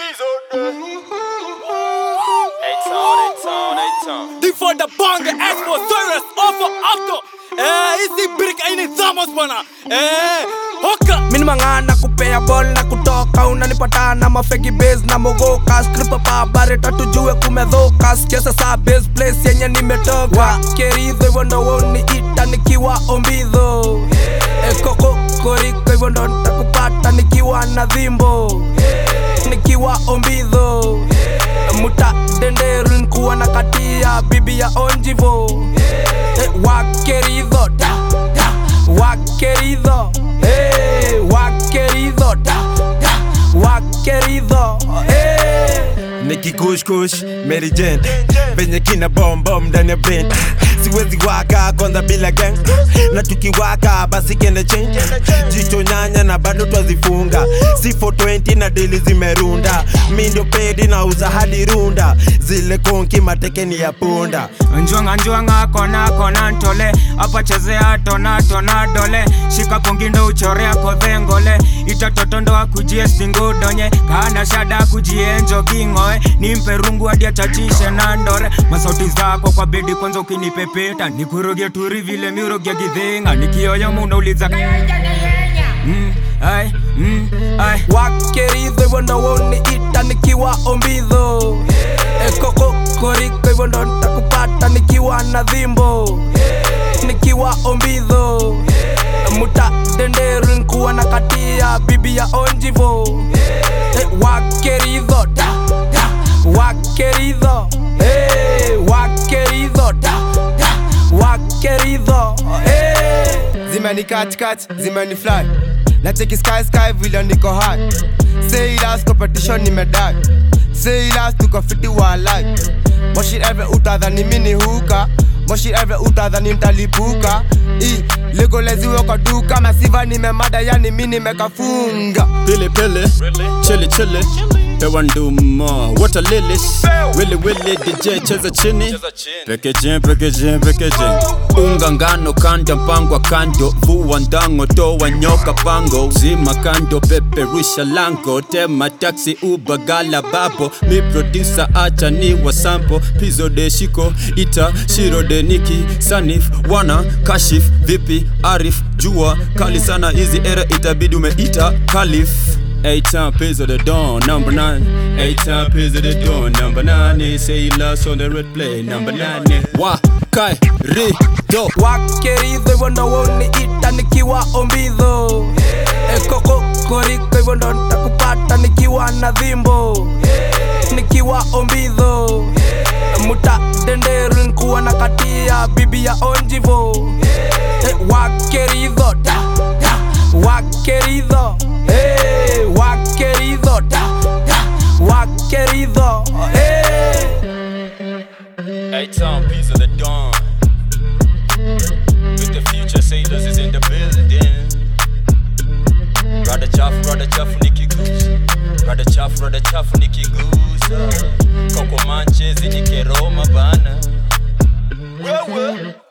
Die voor de bangen, Expo, Service, Offer, Auto. Eh, hizi brick aini thamos bwana. Eh, hoka. Mini mang'ana kupea ball na kutoka unanipata na mafegi base na mogoka skripa pa bareta tujue kumedhoka sikiasa saa base place yenye nimetoka keridho hivyo ndo woni ita nikiwa ombidho ekoko koriko hivyo ndo nitakupata nikiwa na dhimbo nikiwa ombidho muta denderu nikuwa na katia bibi ya onjivo eh, wakeridho da, da, wakeridho eh, wakeridho da, da, wakeridho eh. nikikushkush Mary Jane venye kina bombom ndani ya brain siwezi waka kwanza bila gang na tukiwaka basi kende change jicho nyanya na bado twazifunga si 420 na deli zimerunda mi ndio pedi na uza hadi runda zile konki matekeni ya punda njwanga njwanga kona kona ntole apa chezea tona tona dole shika kongindo uchorea kodhengole itatotondo akujie singudonye kana shada kujienjo kingoe nimpe rungu hadi achachishe na ndore masauti zako kwa bedi kwanza ukinipepeta nikuroge turi vile miroge gidhinga nikioyo munauliza mm, ai, mm, ai. wakeridho hivyo ndo woni ita nikiwa ombidho ekoko koriko hivyo ndo nitakupata nikiwa na dhimbo nikiwa ombidho muta denderu nikuwa na katia bibi ya onjivo eh, wakeridho da, da, wakeridho eh, wakeridho da, da, wakeridho eh. zimeni katikati zimeni fly na cheki sky sky vile niko high say last competition nimedai say last tuko fiti wa life moshi every utadhani mini huka moshi every utadhani mtalipuka i legoleziwe kwa duka masiva nimemada yani mi nimekafunga Pili pili, chili chili. Pewa nduma, water lilies. Willy willy, DJ cheza chini. Packaging, packaging, packaging. Unga ngano kanda mpangwa kando, vua ndango toa nyoka pango, zima kando peperusha lango, tema taxi uba gala babo, mi producer acha ni wa sample, pizo de shiko, ita shiro de niki, sanif, wana, kashif, vipi, arif, jua, kali sana hizi era itabidi umeita kalif. Eight time piz of the dawn, number nine. Eight time piz of the dawn, number nine. They say you lost on the red play, number nine. Wa kai ri do. wakeridho hivyo ndo woni ita nikiwa ombidho ekoko koriko hivyo ndo nitakupata nikiwa na dhimbo nikiwa ombidho muta denderu nikuwa na katia bibi ya onjivo eh, wakeridho da, da, wakeridho eh, wakeridho da, da, wakeridho eh. Eight time piz of the dawn. With the future sailors is in the building. Rada chafu, rada chafu nikigusa. Rada chafu, rada chafu nikigusa. Koko manchezi nikeroma bana. Wewe.